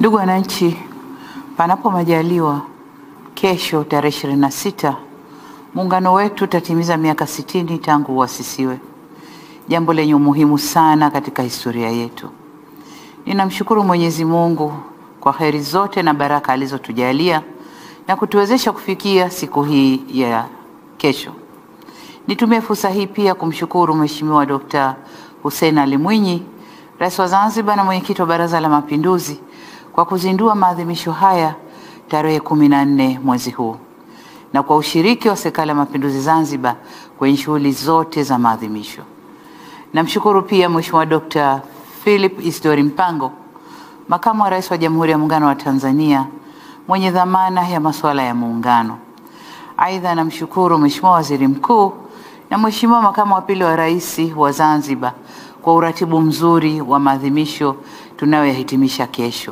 Ndugu wananchi, panapo majaliwa, kesho tarehe ishirini na sita muungano wetu utatimiza miaka sitini tangu uasisiwe, jambo lenye umuhimu sana katika historia yetu. Ninamshukuru Mwenyezi Mungu kwa heri zote na baraka alizotujalia na kutuwezesha kufikia siku hii ya kesho. Nitumie fursa hii pia kumshukuru Mheshimiwa Dkt. Hussein Ali Mwinyi, Rais wa Zanzibar na Mwenyekiti wa Baraza la Mapinduzi kwa kuzindua maadhimisho haya tarehe kumi na nne mwezi huu na kwa ushiriki wa Serikali ya Mapinduzi Zanzibar kwenye shughuli zote za maadhimisho. Namshukuru pia Mheshimiwa Dkt. Philip Isdori Mpango, Makamu wa Rais wa Jamhuri ya Muungano wa Tanzania mwenye dhamana ya masuala ya muungano. Aidha, namshukuru Mheshimiwa Waziri Mkuu na Mheshimiwa Makamu wa Pili wa Rais wa Zanzibar kwa uratibu mzuri wa maadhimisho tunayoyahitimisha kesho.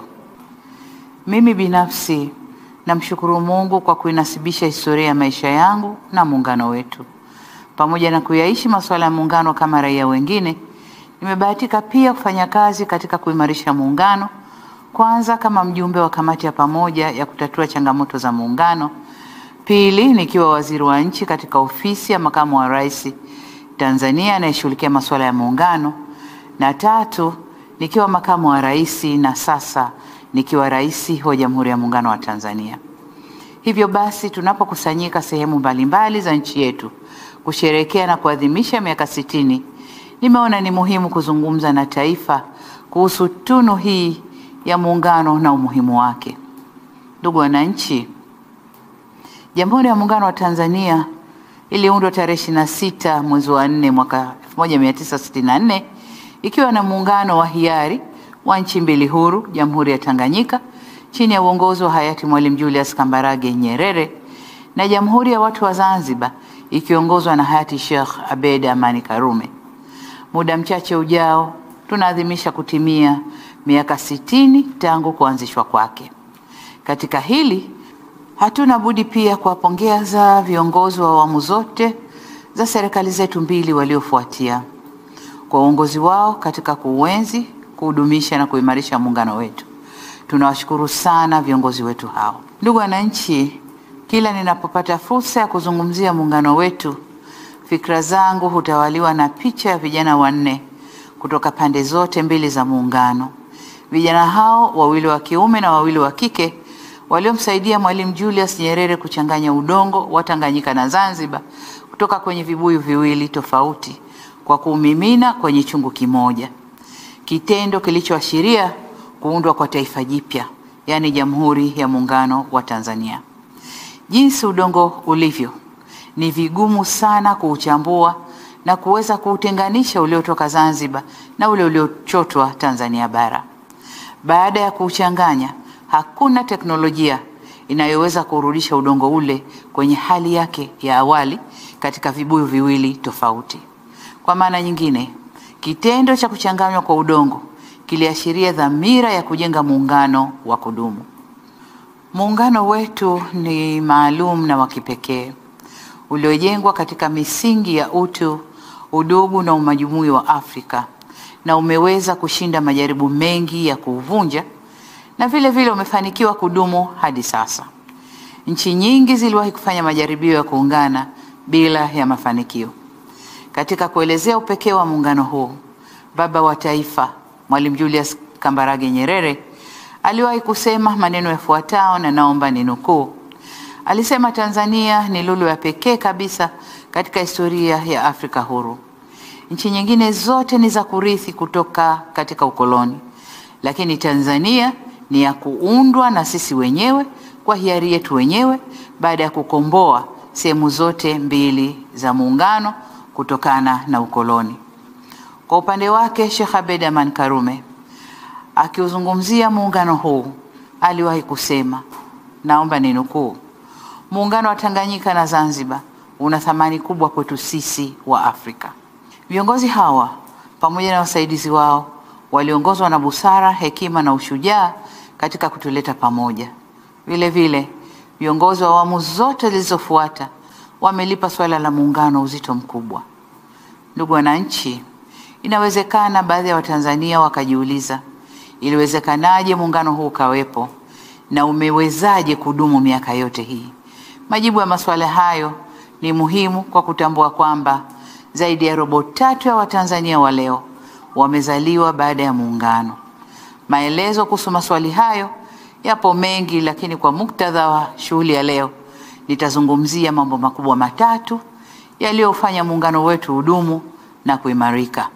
Mimi binafsi namshukuru Mungu kwa kuinasibisha historia ya maisha yangu na muungano wetu. Pamoja na kuyaishi masuala ya muungano kama raia wengine, nimebahatika pia kufanya kazi katika kuimarisha muungano, kwanza kama mjumbe wa kamati ya pamoja ya kutatua changamoto za muungano, pili nikiwa waziri wa nchi katika ofisi ya makamu wa rais Tanzania anayeshughulikia masuala ya muungano, na tatu nikiwa makamu wa rais na sasa nikiwa rais wa Jamhuri ya Muungano wa Tanzania. Hivyo basi, tunapokusanyika sehemu mbalimbali za nchi yetu kusherehekea na kuadhimisha miaka sitini, nimeona ni muhimu kuzungumza na taifa kuhusu tunu hii ya muungano na umuhimu wake. Ndugu wananchi, Jamhuri ya Muungano wa Tanzania iliundwa tarehe 26 mwezi wa 4 mwaka 1964 ikiwa na muungano wa hiari wa nchi mbili huru, Jamhuri ya Tanganyika chini ya uongozi wa hayati Mwalimu Julius Kambarage Nyerere na Jamhuri ya Watu wa Zanzibar ikiongozwa na hayati Sheikh Abeid Amani Karume. Muda mchache ujao tunaadhimisha kutimia miaka sitini tangu kuanzishwa kwake. Katika hili hatuna budi pia kuwapongeza viongozi wa awamu zote za serikali zetu mbili waliofuatia kwa uongozi wao katika kuuenzi, kuhudumisha na kuimarisha muungano wetu. Tunawashukuru sana viongozi wetu hao. Ndugu wananchi, kila ninapopata fursa ya kuzungumzia muungano wetu, fikra zangu hutawaliwa na picha ya vijana wanne kutoka pande zote mbili za muungano. Vijana hao wawili wa kiume na wawili wa kike waliomsaidia Mwalimu Julius Nyerere kuchanganya udongo wa Tanganyika na Zanzibar kutoka kwenye vibuyu viwili tofauti kwa kuumimina kwenye chungu kimoja, kitendo kilichoashiria kuundwa kwa taifa jipya, yaani Jamhuri ya Muungano wa Tanzania. Jinsi udongo ulivyo, ni vigumu sana kuuchambua na kuweza kuutenganisha uliotoka Zanzibar na ule uliochotwa Tanzania bara. Baada ya kuuchanganya, hakuna teknolojia inayoweza kurudisha udongo ule kwenye hali yake ya awali katika vibuyu viwili tofauti. Kwa maana nyingine, kitendo cha kuchanganywa kwa udongo kiliashiria dhamira ya kujenga muungano wa kudumu. Muungano wetu ni maalum na wa kipekee uliojengwa katika misingi ya utu, udugu na umajumui wa Afrika na umeweza kushinda majaribu mengi ya kuuvunja na vile vile umefanikiwa kudumu hadi sasa. Nchi nyingi ziliwahi kufanya majaribio ya kuungana bila ya mafanikio. Katika kuelezea upekee wa muungano huu, baba wa taifa Mwalimu Julius Kambarage Nyerere aliwahi kusema maneno yafuatayo, na naomba ninukuu. Alisema, Tanzania ni lulu ya pekee kabisa katika historia ya Afrika huru. Nchi nyingine zote ni za kurithi kutoka katika ukoloni, lakini Tanzania ni ya kuundwa na sisi wenyewe kwa hiari yetu wenyewe baada ya kukomboa sehemu zote mbili za muungano kutokana na ukoloni. Kwa upande wake, Sheikh Abeid Aman Karume akiuzungumzia muungano huu aliwahi kusema, naomba ninukuu, muungano wa Tanganyika na Zanzibar una thamani kubwa kwetu sisi wa Afrika. Viongozi hawa pamoja na wasaidizi wao waliongozwa na busara, hekima na ushujaa katika kutuleta pamoja. Vile vile viongozi wa awamu zote zilizofuata wamelipa suala la muungano uzito mkubwa. Ndugu wananchi, inawezekana baadhi ya Watanzania wakajiuliza iliwezekanaje muungano huu ukawepo na umewezaje kudumu miaka yote hii? Majibu ya maswali hayo ni muhimu kwa kutambua kwamba zaidi ya robo tatu ya Watanzania wa leo wamezaliwa baada ya muungano. Maelezo kuhusu maswali hayo yapo mengi, lakini kwa muktadha wa shughuli ya leo nitazungumzia mambo makubwa matatu yaliyofanya muungano wetu udumu na kuimarika.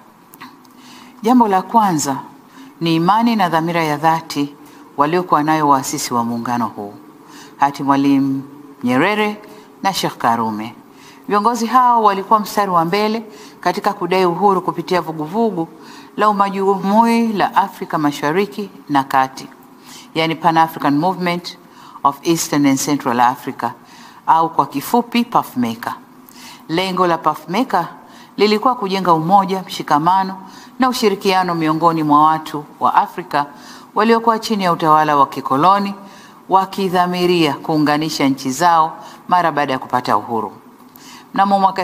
Jambo la kwanza ni imani na dhamira ya dhati waliokuwa nayo waasisi wa muungano huu, hati Mwalimu Nyerere na Sheikh Karume. Viongozi hao walikuwa mstari wa mbele katika kudai uhuru kupitia vuguvugu la umajumui la Afrika Mashariki na Kati, yani Pan African Movement of Eastern and Central Africa au kwa kifupi PAFMECA. Lengo la PAFMECA lilikuwa kujenga umoja, mshikamano na ushirikiano miongoni mwa watu wa Afrika waliokuwa chini ya utawala wa kikoloni wakidhamiria kuunganisha nchi zao mara baada ya kupata uhuru. Mnamo mwaka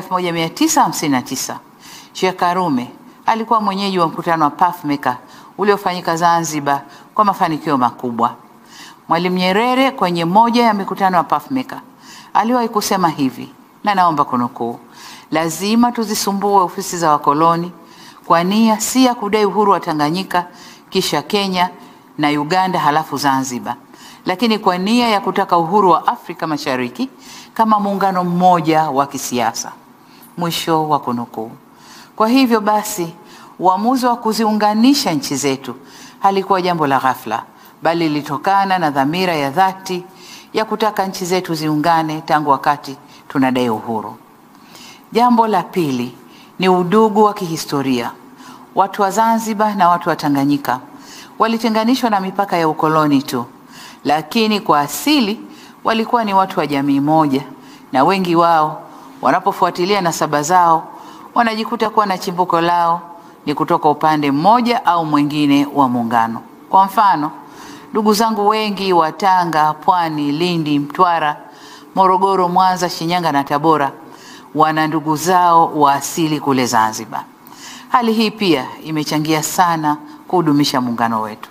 1959 Sheikh Karume alikuwa mwenyeji wa mkutano wa PAFMECA uliofanyika Zanzibar kwa mafanikio makubwa. Mwalimu Nyerere kwenye moja ya mikutano ya PAFMECA aliwahi kusema hivi, na naomba kunukuu: lazima tuzisumbue ofisi za wakoloni kwa nia si ya kudai uhuru wa Tanganyika kisha Kenya na Uganda halafu Zanzibar, lakini kwa nia ya kutaka uhuru wa Afrika Mashariki kama muungano mmoja wa kisiasa. Mwisho wa kunukuu. Kwa hivyo basi, uamuzi wa kuziunganisha nchi zetu halikuwa jambo la ghafla, bali lilitokana na dhamira ya dhati ya kutaka nchi zetu ziungane tangu wakati tunadai uhuru. Jambo la pili ni udugu wa kihistoria. Watu wa Zanzibar na watu wa Tanganyika walitenganishwa na mipaka ya ukoloni tu, lakini kwa asili walikuwa ni watu wa jamii moja, na wengi wao wanapofuatilia nasaba zao wanajikuta kuwa na chimbuko lao ni kutoka upande mmoja au mwingine wa muungano. Kwa mfano, ndugu zangu wengi wa Tanga, Pwani, Lindi, Mtwara, Morogoro, Mwanza, Shinyanga na Tabora wana ndugu zao wa asili kule Zanzibar. Hali hii pia imechangia sana kuhudumisha muungano wetu.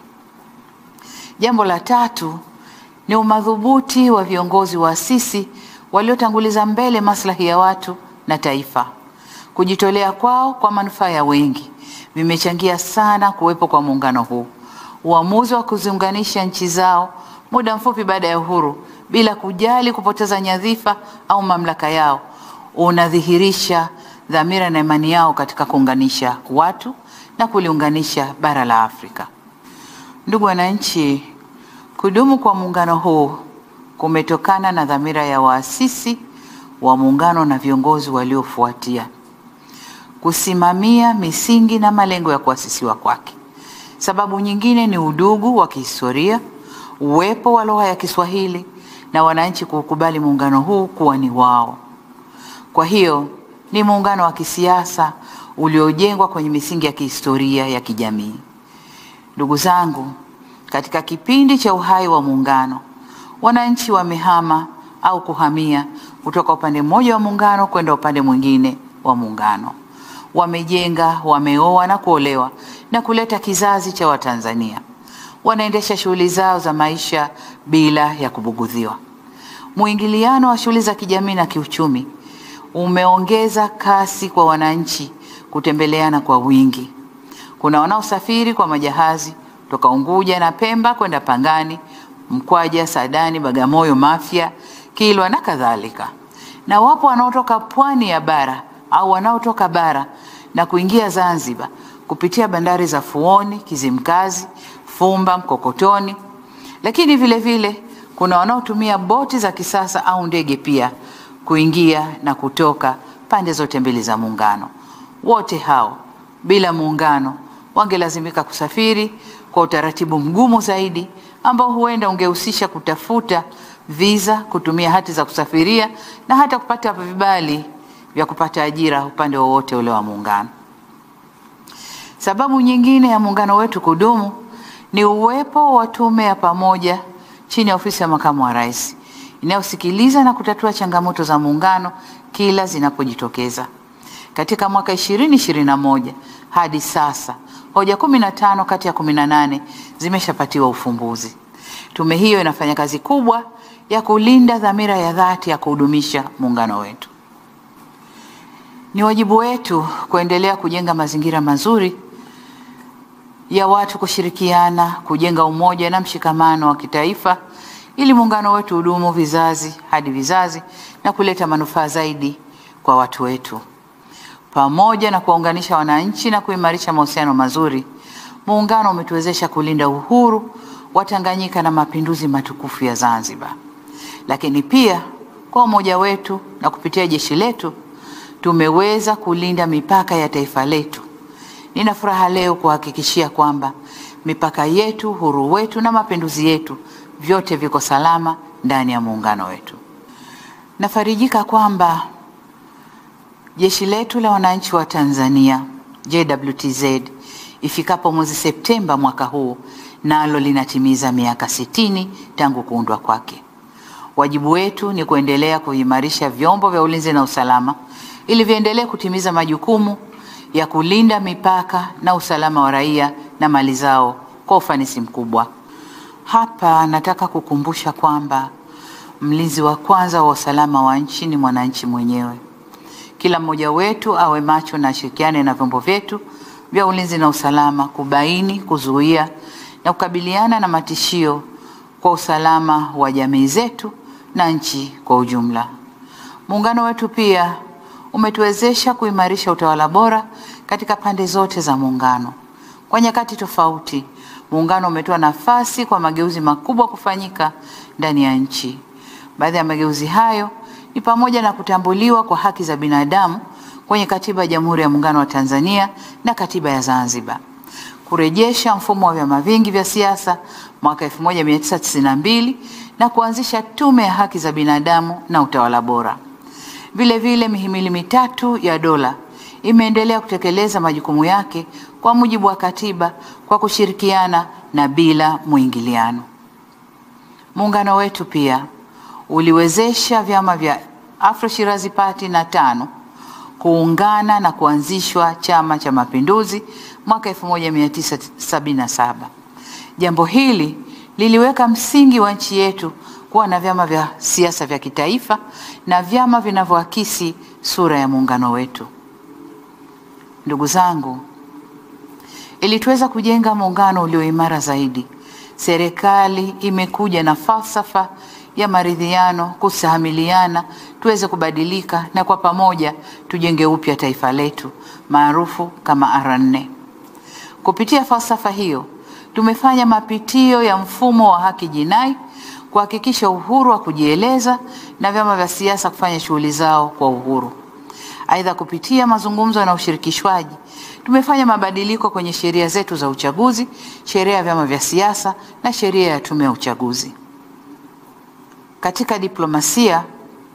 Jambo la tatu ni umadhubuti wa viongozi waasisi waliotanguliza mbele maslahi ya watu na taifa. Kujitolea kwao kwa manufaa ya wengi vimechangia sana kuwepo kwa muungano huu. Uamuzi wa kuziunganisha nchi zao muda mfupi baada ya uhuru bila kujali kupoteza nyadhifa au mamlaka yao unadhihirisha dhamira na imani yao katika kuunganisha watu na kuliunganisha bara la Afrika. Ndugu wananchi, kudumu kwa muungano huu kumetokana na dhamira ya waasisi wa muungano na viongozi waliofuatia kusimamia misingi na malengo ya kuasisiwa kwake. Sababu nyingine ni udugu wa kihistoria, uwepo wa lugha ya Kiswahili na wananchi kukubali muungano huu kuwa ni wao. Kwa hiyo ni muungano wa kisiasa uliojengwa kwenye misingi ya kihistoria ya kijamii. Ndugu zangu, katika kipindi cha uhai wa muungano, wananchi wamehama au kuhamia kutoka upande mmoja wa muungano kwenda upande mwingine wa muungano. Wamejenga, wameoa na kuolewa na kuleta kizazi cha Watanzania. Wanaendesha shughuli zao za maisha bila ya kubugudhiwa. Mwingiliano wa shughuli za kijamii na kiuchumi umeongeza kasi kwa wananchi kutembeleana kwa wingi. Kuna wanaosafiri kwa majahazi toka Unguja na Pemba kwenda Pangani, Mkwaja, Sadani, Bagamoyo, Mafia, Kilwa na kadhalika, na wapo wanaotoka pwani ya bara au wanaotoka bara na kuingia Zanzibar kupitia bandari za Fuoni, Kizimkazi, Fumba, Mkokotoni, lakini vile vile kuna wanaotumia boti za kisasa au ndege pia kuingia na kutoka pande zote mbili za muungano. Wote hao bila muungano wangelazimika kusafiri kwa utaratibu mgumu zaidi ambao huenda ungehusisha kutafuta visa, kutumia hati za kusafiria na hata kupata vibali vya kupata ajira upande wowote ule wa muungano. Sababu nyingine ya muungano wetu kudumu ni uwepo wa tume ya pamoja chini ya ofisi ya makamu wa rais inayosikiliza na kutatua changamoto za muungano kila zinapojitokeza. Katika mwaka 2021 hadi sasa Hoja kumi na tano kati ya kumi na nane zimeshapatiwa ufumbuzi. Tume hiyo inafanya kazi kubwa ya kulinda dhamira ya dhati ya kuhudumisha muungano wetu. Ni wajibu wetu kuendelea kujenga mazingira mazuri ya watu kushirikiana, kujenga umoja na mshikamano wa kitaifa ili muungano wetu hudumu vizazi hadi vizazi na kuleta manufaa zaidi kwa watu wetu. Pamoja na kuwaunganisha wananchi na kuimarisha mahusiano mazuri, muungano umetuwezesha kulinda uhuru wa Tanganyika na mapinduzi matukufu ya Zanzibar. Lakini pia kwa umoja wetu na kupitia jeshi letu tumeweza kulinda mipaka ya taifa letu. Nina furaha leo kuhakikishia kwamba mipaka yetu, uhuru wetu na mapinduzi yetu vyote viko salama ndani ya muungano wetu. Nafarijika kwamba jeshi letu la wananchi wa Tanzania JWTZ ifikapo mwezi Septemba mwaka huu nalo linatimiza miaka sitini tangu kuundwa kwake. Wajibu wetu ni kuendelea kuimarisha vyombo vya ulinzi na usalama ili viendelee kutimiza majukumu ya kulinda mipaka na usalama wa raia na mali zao kwa ufanisi mkubwa. Hapa nataka kukumbusha kwamba mlinzi wa kwanza wa usalama wa nchi ni mwananchi mwenyewe. Kila mmoja wetu awe macho na ashirikiane na vyombo vyetu vya ulinzi na usalama kubaini, kuzuia na kukabiliana na matishio kwa usalama wa jamii zetu na nchi kwa ujumla. Muungano wetu pia umetuwezesha kuimarisha utawala bora katika pande zote za muungano. Kwa nyakati tofauti, muungano umetoa nafasi kwa mageuzi makubwa kufanyika ndani ya nchi. Baadhi ya mageuzi hayo ni pamoja na kutambuliwa kwa haki za binadamu kwenye katiba ya Jamhuri ya Muungano wa Tanzania na katiba ya Zanzibar, kurejesha mfumo wa vyama vingi vya siasa mwaka 1992 na kuanzisha tume ya haki za binadamu na utawala bora. Vile vile mihimili mitatu ya dola imeendelea kutekeleza majukumu yake kwa mujibu wa katiba kwa kushirikiana na bila mwingiliano. Muungano wetu pia uliwezesha vyama vya Afro Shirazi Party na tano kuungana na kuanzishwa Chama cha Mapinduzi mwaka 1977. Jambo hili liliweka msingi wa nchi yetu kuwa na vyama vya siasa vya kitaifa na vyama vinavyoakisi sura ya muungano wetu. Ndugu zangu, ili tuweza kujenga muungano ulio imara zaidi, serikali imekuja na falsafa ya maridhiano, kusahamiliana, tuweze kubadilika na kwa pamoja tujenge upya taifa letu maarufu kama R4. Kupitia falsafa hiyo, tumefanya mapitio ya mfumo wa haki jinai kuhakikisha uhuru wa kujieleza na vyama vya siasa kufanya shughuli zao kwa uhuru. Aidha, kupitia mazungumzo na ushirikishwaji tumefanya mabadiliko kwenye sheria zetu za uchaguzi, sheria ya vyama vya siasa na sheria ya tume ya uchaguzi. Katika diplomasia,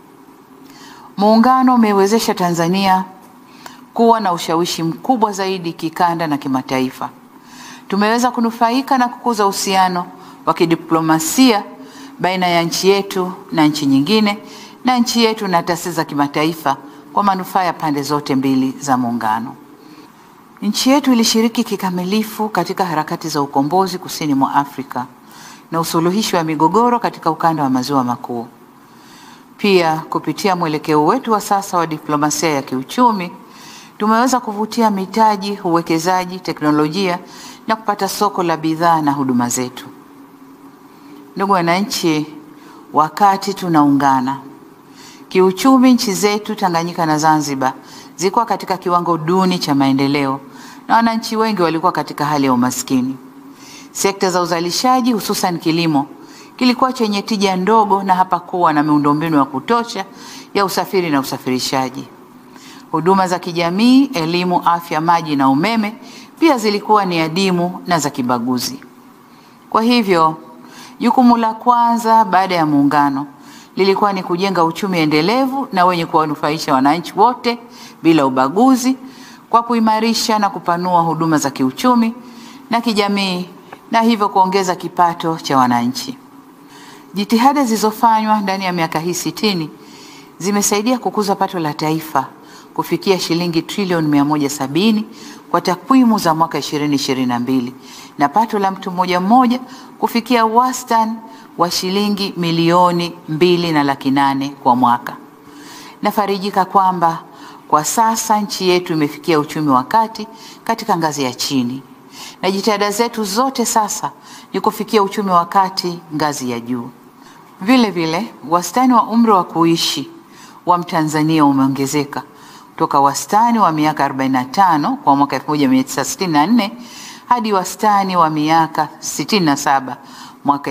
muungano umewezesha Tanzania kuwa na ushawishi mkubwa zaidi kikanda na kimataifa. Tumeweza kunufaika na kukuza uhusiano wa kidiplomasia baina ya nchi yetu na nchi nyingine na nchi yetu na taasisi za kimataifa kwa manufaa ya pande zote mbili za muungano. Nchi yetu ilishiriki kikamilifu katika harakati za ukombozi kusini mwa Afrika na usuluhishi wa migogoro katika ukanda wa maziwa makuu. Pia kupitia mwelekeo wetu wa sasa wa diplomasia ya kiuchumi tumeweza kuvutia mitaji, uwekezaji, teknolojia na kupata soko la bidhaa na huduma zetu. Ndugu wananchi, wakati tunaungana kiuchumi, nchi zetu Tanganyika na Zanzibar zilikuwa katika kiwango duni cha maendeleo na wananchi wengi walikuwa katika hali ya umaskini. Sekta za uzalishaji hususan kilimo kilikuwa chenye tija ndogo na hapakuwa na miundombinu ya kutosha ya usafiri na usafirishaji. Huduma za kijamii, elimu, afya, maji na umeme pia zilikuwa ni adimu na za kibaguzi. Kwa hivyo, jukumu la kwanza baada ya muungano lilikuwa ni kujenga uchumi endelevu na wenye kuwanufaisha wananchi wote bila ubaguzi kwa kuimarisha na kupanua huduma za kiuchumi na kijamii na hivyo kuongeza kipato cha wananchi. Jitihada zilizofanywa ndani ya miaka hii sitini zimesaidia kukuza pato la taifa kufikia shilingi trilioni 170 kwa takwimu za mwaka 2022 na pato la mtu mmoja mmoja kufikia wastani wa shilingi milioni mbili na laki nane kwa mwaka. Nafarijika kwamba kwa sasa nchi yetu imefikia uchumi wa kati katika ngazi ya chini, na jitihada zetu zote sasa ni kufikia uchumi wa kati ngazi ya juu. Vile vile wastani wa umri wa kuishi wa Mtanzania umeongezeka kutoka wastani wa miaka 45 kwa mwaka 1964 hadi wastani wa miaka 67 mwaka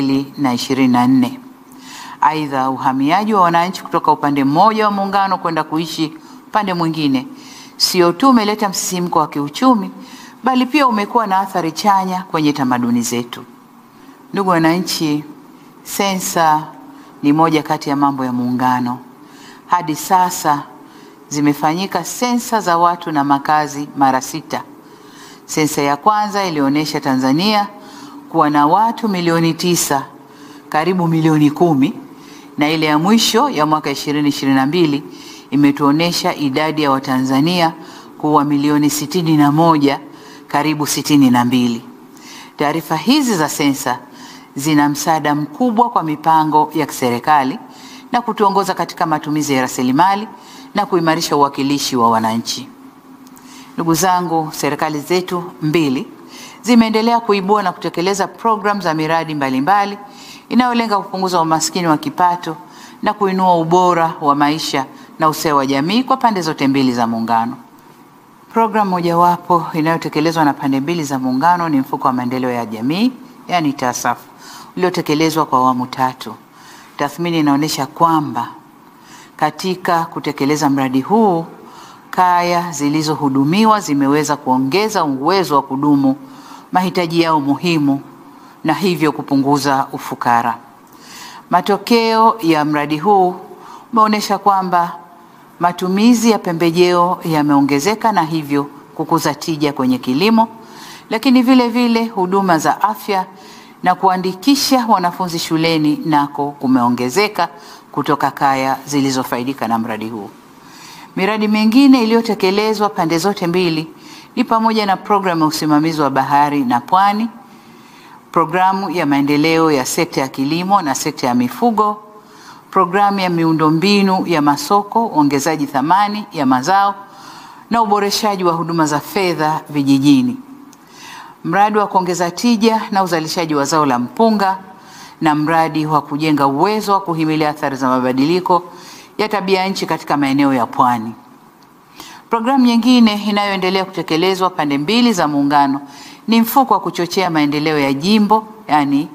2024. Aidha, uhamiaji wa wananchi kutoka upande mmoja wa muungano kwenda kuishi upande mwingine sio tu umeleta msisimko wa kiuchumi bali pia umekuwa na athari chanya kwenye tamaduni zetu. Ndugu wananchi, sensa ni moja kati ya mambo ya muungano. Hadi sasa zimefanyika sensa za watu na makazi mara sita. Sensa ya kwanza ilionyesha Tanzania kuwa na watu milioni tisa, karibu milioni kumi, na ile ya mwisho ya mwaka 2022 imetuonesha idadi ya Watanzania kuwa milioni sitini na moja, karibu sitini na mbili. Taarifa hizi za sensa zina msaada mkubwa kwa mipango ya kiserikali na kutuongoza katika matumizi ya rasilimali na kuimarisha uwakilishi wa wananchi. Ndugu zangu, serikali zetu mbili zimeendelea kuibua na kutekeleza programu za miradi mbalimbali inayolenga kupunguza umaskini wa kipato na kuinua ubora wa maisha na usawa wa jamii kwa pande zote mbili za muungano. Programu mojawapo inayotekelezwa na pande mbili za muungano ni mfuko wa maendeleo ya jamii, yani TASAF, uliotekelezwa kwa awamu tatu. Tathmini inaonyesha kwamba katika kutekeleza mradi huu kaya zilizohudumiwa zimeweza kuongeza uwezo wa kudumu mahitaji yao muhimu na hivyo kupunguza ufukara. Matokeo ya mradi huu umeonyesha kwamba matumizi ya pembejeo yameongezeka na hivyo kukuza tija kwenye kilimo, lakini vile vile huduma za afya na kuandikisha wanafunzi shuleni nako kumeongezeka kutoka kaya zilizofaidika na mradi huu. Miradi mingine iliyotekelezwa pande zote mbili ni pamoja na programu ya usimamizi wa bahari na pwani, programu ya maendeleo ya sekta ya kilimo na sekta ya mifugo, programu ya miundombinu ya masoko, uongezaji thamani ya mazao na uboreshaji wa huduma za fedha vijijini, mradi wa kuongeza tija na uzalishaji wa zao la mpunga na mradi wa kujenga uwezo wa kuhimili athari za mabadiliko ya tabia nchi katika maeneo ya pwani. Programu nyingine inayoendelea kutekelezwa pande mbili za muungano ni mfuko wa kuchochea maendeleo ya jimbo, yani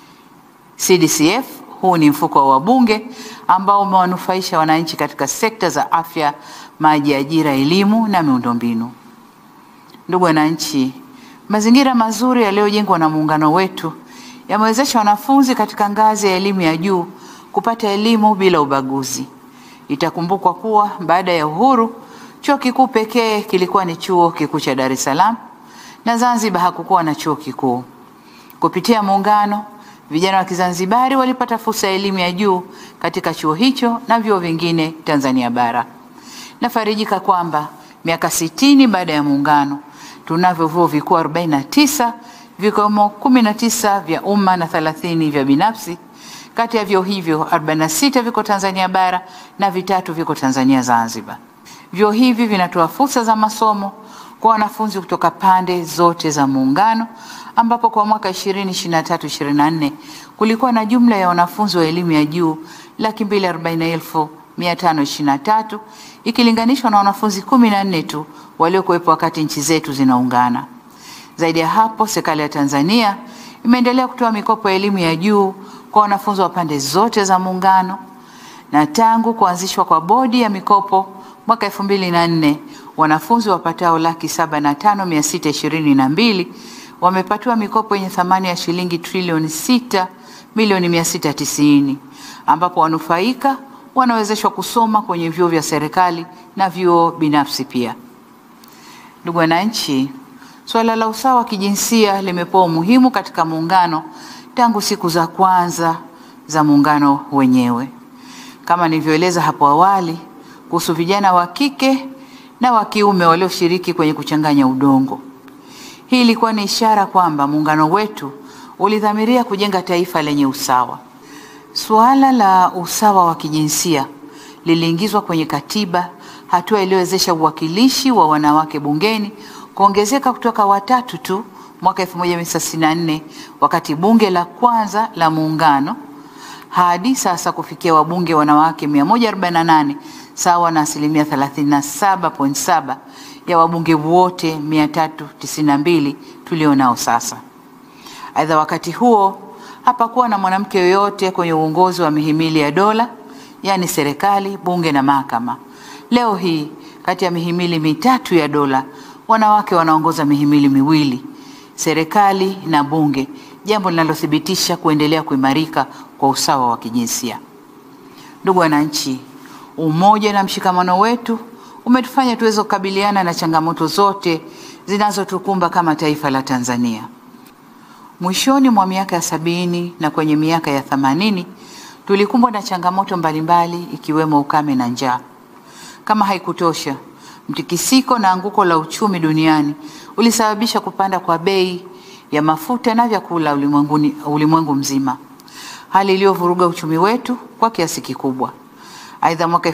CDCF. Huu ni mfuko wa wabunge ambao umewanufaisha wananchi katika sekta za afya, maji, ajira, elimu na miundombinu. Ndugu wananchi, mazingira mazuri yaliyojengwa na muungano wetu yamewezesha wanafunzi katika ngazi ya elimu ya juu kupata elimu bila ubaguzi. Itakumbukwa kuwa baada ya uhuru chuo kikuu pekee kilikuwa ni chuo kikuu cha Dar es Salaam na Zanzibar hakukuwa na chuo kikuu. Kupitia muungano, vijana wa Kizanzibari walipata fursa ya elimu ya juu katika chuo hicho na vyuo vingine Tanzania bara. Nafarijika kwamba miaka sitini baada ya muungano tunavyo vyuo vikuu 49 vikiwemo 19 vya umma na 30 vya binafsi. Kati ya vyuo hivyo 46 viko Tanzania bara na vitatu viko Tanzania Zanzibar. Vyuo hivi vinatoa fursa za masomo kwa wanafunzi kutoka pande zote za muungano ambapo kwa mwaka 2023-2024 kulikuwa na jumla ya wanafunzi wa elimu ya juu laki mbili arobaini elfu mia tano ishirini na tatu ikilinganishwa na wanafunzi kumi na nne tu waliokuwepo wakati nchi zetu zinaungana. Zaidi ya hapo, serikali ya Tanzania imeendelea kutoa mikopo ya elimu ya juu kwa wanafunzi wa pande zote za muungano, na tangu kuanzishwa kwa bodi ya mikopo mwaka elfu mbili na nne wanafunzi wapatao laki saba na tano mia sita ishirini na mbili wamepatiwa mikopo yenye thamani ya shilingi trilioni sita milioni mia sita tisini ambapo wanufaika wanawezeshwa kusoma kwenye vyuo vya serikali na vyuo binafsi pia. Ndugu wananchi, suala la usawa wa kijinsia limepewa umuhimu katika muungano tangu siku za kwanza za muungano wenyewe. Kama nilivyoeleza hapo awali, kuhusu vijana wa kike na wa kiume walioshiriki kwenye kuchanganya udongo. Hii ilikuwa ni ishara kwamba muungano wetu ulidhamiria kujenga taifa lenye usawa. Suala la usawa wa kijinsia liliingizwa kwenye katiba, hatua iliyowezesha uwakilishi wa wanawake bungeni kuongezeka kutoka watatu tu mwaka 1964 wakati bunge la kwanza la muungano hadi sasa kufikia wabunge wanawake 148 sawa na asilimia 37.7 ya wabunge wote 392 tulionao sasa. Aidha, wakati huo hapakuwa na mwanamke yoyote kwenye uongozi wa mihimili ya dola, yaani serikali, bunge na mahakama. Leo hii kati ya mihimili mitatu ya dola, wanawake wanaongoza mihimili miwili, serikali na bunge, jambo linalothibitisha kuendelea kuimarika kwa usawa wa kijinsia. Ndugu wananchi, umoja na mshikamano wetu umetufanya tuweze kukabiliana na changamoto zote zinazotukumba kama taifa la Tanzania. Mwishoni mwa miaka ya sabini na kwenye miaka ya themanini tulikumbwa na changamoto mbalimbali ikiwemo ukame na njaa. Kama haikutosha, mtikisiko na anguko la uchumi duniani ulisababisha kupanda kwa bei ya mafuta na vyakula ulimwenguni ulimwengu mzima, hali iliyovuruga uchumi wetu kwa kiasi kikubwa. Aidha, mwaka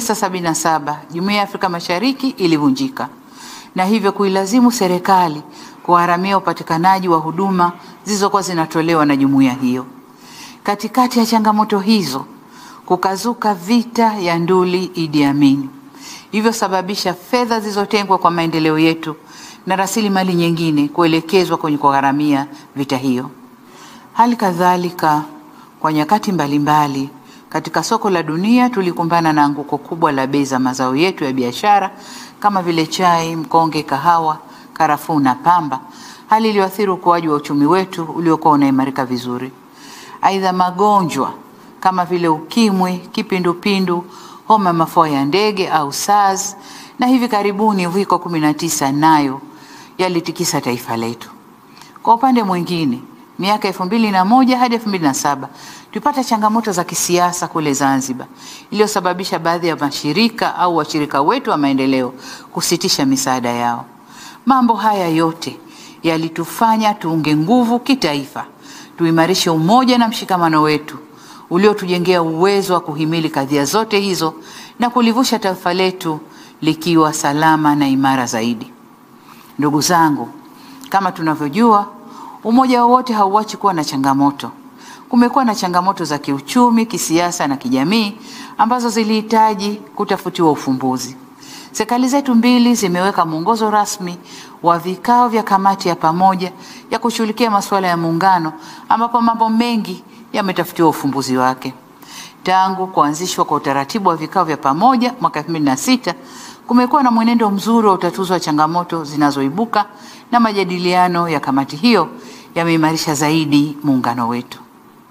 1977 Jumuiya ya Afrika Mashariki ilivunjika na hivyo kuilazimu serikali kuharamia upatikanaji wa huduma zilizokuwa zinatolewa na jumuiya hiyo. Katikati ya changamoto hizo, kukazuka vita ya nduli Idi Amin, hivyo sababisha fedha zilizotengwa kwa maendeleo yetu na rasilimali nyingine kuelekezwa kwenye kugharamia vita hiyo. Hali kadhalika, kwa nyakati mbalimbali mbali, katika soko la dunia tulikumbana na anguko kubwa la bei za mazao yetu ya biashara kama vile chai, mkonge, kahawa, karafuu na pamba, hali iliyoathiri ukuaji wa uchumi wetu uliokuwa unaimarika vizuri. Aidha, magonjwa kama vile ukimwi, kipindupindu, homa mafua ya ndege au SARS na hivi karibuni uviko 19 nayo yalitikisa taifa letu. Kwa upande mwingine, miaka elfu mbili na moja hadi elfu mbili na saba tulipata changamoto za kisiasa kule Zanzibar iliyosababisha baadhi ya mashirika au washirika wetu wa maendeleo kusitisha misaada yao. Mambo haya yote yalitufanya tuunge nguvu kitaifa, tuimarishe umoja na mshikamano wetu uliotujengea uwezo wa kuhimili kadhia zote hizo na kulivusha taifa letu likiwa salama na imara zaidi. Ndugu zangu, kama tunavyojua, umoja wowote hauachi kuwa na changamoto. Kumekuwa na changamoto za kiuchumi, kisiasa na kijamii ambazo zilihitaji kutafutiwa ufumbuzi. Serikali zetu mbili zimeweka mwongozo rasmi wa vikao vya kamati ya pamoja ya kushughulikia masuala ya muungano ambapo mambo mengi yametafutiwa ufumbuzi wake. Tangu kuanzishwa kwa utaratibu wa vikao vya pamoja mwaka 2006 kumekuwa na mwenendo mzuri wa utatuzi wa changamoto zinazoibuka na majadiliano ya kamati hiyo yameimarisha zaidi muungano wetu.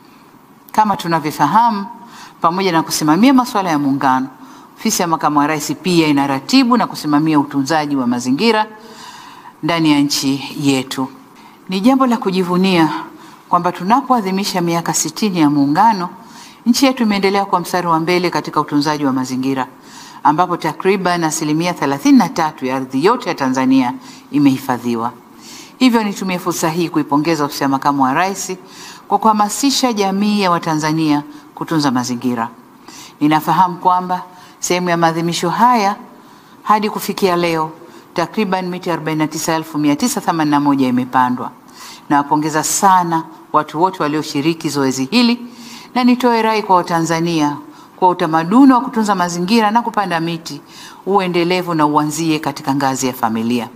Kama tunavyofahamu, pamoja na kusimamia masuala ya muungano, ofisi ya makamu wa rais pia inaratibu na kusimamia utunzaji wa mazingira ndani ya nchi yetu. Ni jambo la kujivunia kwamba tunapoadhimisha miaka sitini ya muungano, nchi yetu imeendelea kwa mstari wa mbele katika utunzaji wa mazingira ambapo takriban asilimia 33 ya ardhi yote ya Tanzania imehifadhiwa. Hivyo nitumie fursa hii kuipongeza ofisi ya makamu wa rais kwa kuhamasisha jamii ya Watanzania kutunza mazingira. Ninafahamu kwamba sehemu ya maadhimisho haya hadi kufikia leo takriban miti 49981 imepandwa. Nawapongeza sana watu wote walioshiriki zoezi hili na nitoe rai kwa Watanzania kwa utamaduni wa kutunza mazingira na kupanda miti uendelevu na uanzie katika ngazi ya familia.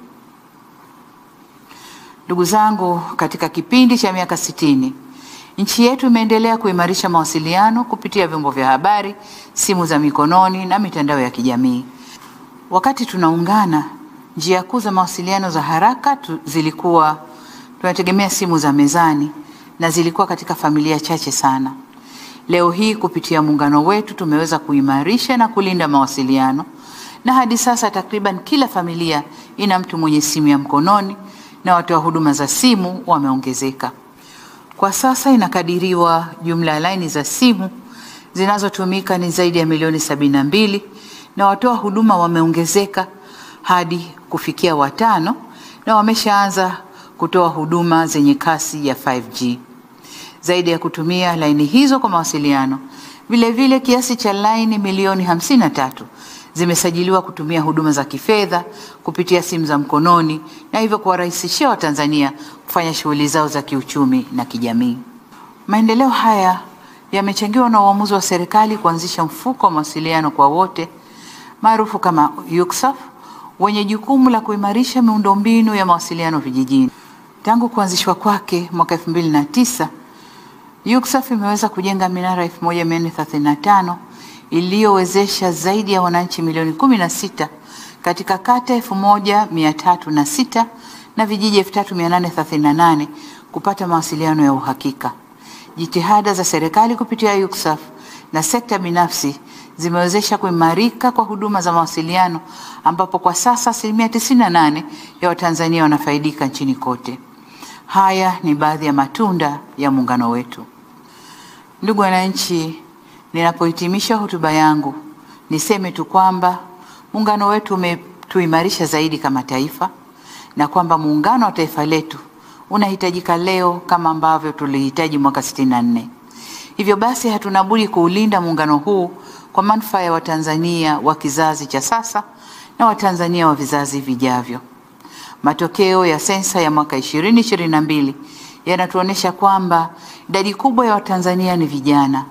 Ndugu zangu, katika kipindi cha miaka sitini nchi yetu imeendelea kuimarisha mawasiliano kupitia vyombo vya habari, simu za mikononi na mitandao ya kijamii. Wakati tunaungana, njia kuu za mawasiliano za haraka tu, zilikuwa tunategemea simu za mezani na zilikuwa katika familia chache sana. Leo hii kupitia muungano wetu tumeweza kuimarisha na kulinda mawasiliano na hadi sasa takriban kila familia ina mtu mwenye simu ya mkononi na watoa huduma za simu wameongezeka. Kwa sasa inakadiriwa jumla ya laini za simu zinazotumika ni zaidi ya milioni sabini na mbili na watoa huduma wameongezeka hadi kufikia watano na wameshaanza kutoa huduma zenye kasi ya 5G. Zaidi ya kutumia laini hizo kwa mawasiliano, vile vile kiasi cha laini milioni 53 zimesajiliwa kutumia huduma za kifedha kupitia simu za mkononi na hivyo kuwarahisishia Watanzania kufanya shughuli zao za kiuchumi na kijamii. Maendeleo haya yamechangiwa na uamuzi wa serikali kuanzisha mfuko wa mawasiliano kwa wote maarufu kama UCSAF wenye jukumu la kuimarisha miundombinu ya mawasiliano vijijini. Tangu kuanzishwa kwake mwaka 2009, UCSAF imeweza kujenga minara 1435 iliyowezesha zaidi ya wananchi milioni 16 katika kata 1306 na vijiji 3838 kupata mawasiliano ya uhakika. Jitihada za serikali kupitia UCSAF na sekta binafsi zimewezesha kuimarika kwa huduma za mawasiliano ambapo kwa sasa asilimia 98 ya Watanzania wanafaidika nchini kote. Haya ni baadhi ya matunda ya muungano wetu. Ndugu wananchi, ninapohitimisha hotuba yangu niseme tu kwamba muungano wetu umetuimarisha zaidi kama taifa na kwamba muungano wa taifa letu unahitajika leo kama ambavyo tulihitaji mwaka 64. Hivyo basi hatuna budi kuulinda muungano huu kwa manufaa ya Watanzania wa kizazi cha sasa na Watanzania wa vizazi vijavyo. Matokeo ya sensa ya mwaka 2022 yanatuonyesha kwamba idadi kubwa ya Watanzania ni vijana.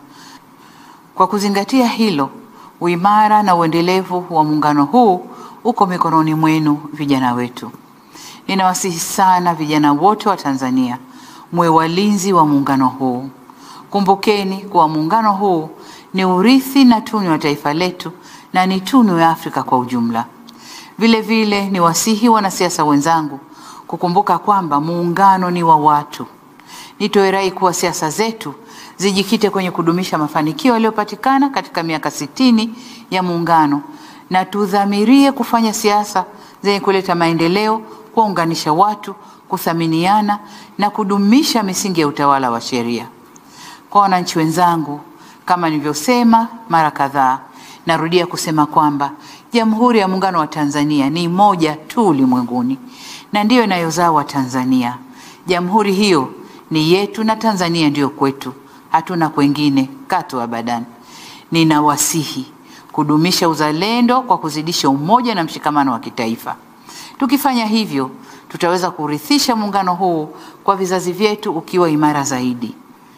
Kwa kuzingatia hilo, uimara na uendelevu wa muungano huu uko mikononi mwenu vijana wetu. Ninawasihi sana vijana wote wa Tanzania mwe walinzi wa muungano huu. Kumbukeni kuwa muungano huu ni urithi na tunu wa taifa letu na ni tunu ya Afrika kwa ujumla. Vile vile ni wasihi wanasiasa wenzangu kukumbuka kwamba muungano ni wa watu. Nitoe rai kuwa siasa zetu zijikite kwenye kudumisha mafanikio yaliyopatikana katika miaka sitini ya muungano na tudhamirie kufanya siasa zenye kuleta maendeleo, kuwaunganisha watu, kuthaminiana na kudumisha misingi ya utawala wa sheria. Kwa wananchi wenzangu, kama nilivyosema mara kadhaa, narudia kusema kwamba Jamhuri ya Muungano wa Tanzania ni moja tu ulimwenguni na ndiyo inayozaa Watanzania. Jamhuri hiyo ni yetu na Tanzania ndiyo kwetu, hatuna kwengine katu abadan. Ninawasihi kudumisha uzalendo kwa kuzidisha umoja na mshikamano wa kitaifa. Tukifanya hivyo, tutaweza kurithisha muungano huu kwa vizazi vyetu ukiwa imara zaidi.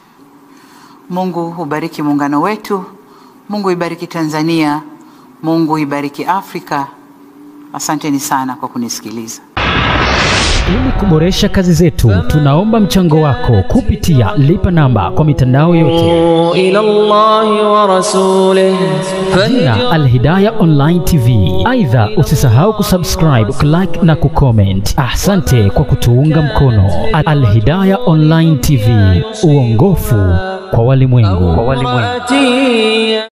Mungu ubariki muungano wetu. Mungu ibariki Tanzania. Mungu ibariki Afrika. Asanteni sana kwa kunisikiliza. Ili kuboresha kazi zetu, tunaomba mchango wako kupitia lipa namba kwa mitandao yote. إلى الله ورسوله Jina Alhidaya Online TV. Aidha, usisahau kusubscribe, kulike na kucomment. Asante kwa kutuunga mkono. Alhidaya Online TV, uongofu kwa walimwengu. فهدي